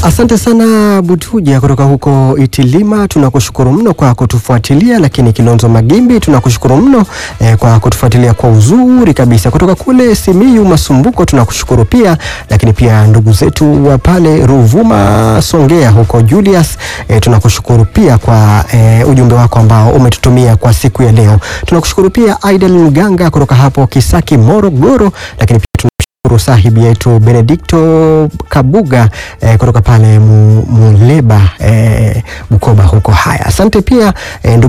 Asante sana Butuja kutoka huko Itilima, tunakushukuru mno kwa kutufuatilia. Lakini Kilonzo Magimbi tunakushukuru mno eh, kwa kutufuatilia kwa uzuri kabisa. Kutoka kule Simiyu Masumbuko tunakushukuru pia, lakini pia ndugu zetu wa pale Ruvuma Songea huko Julius eh, tunakushukuru pia kwa eh, ujumbe wako ambao umetutumia kwa siku ya leo. Tunakushukuru pia Aidel Mganga kutoka hapo Kisaki Morogoro, lakini pia tunashukuru sahibi yetu Benedicto Kabuga eh, kutoka pale Mu- Muleba eh, Bukoba huko. Haya, asante pia eh, ndugu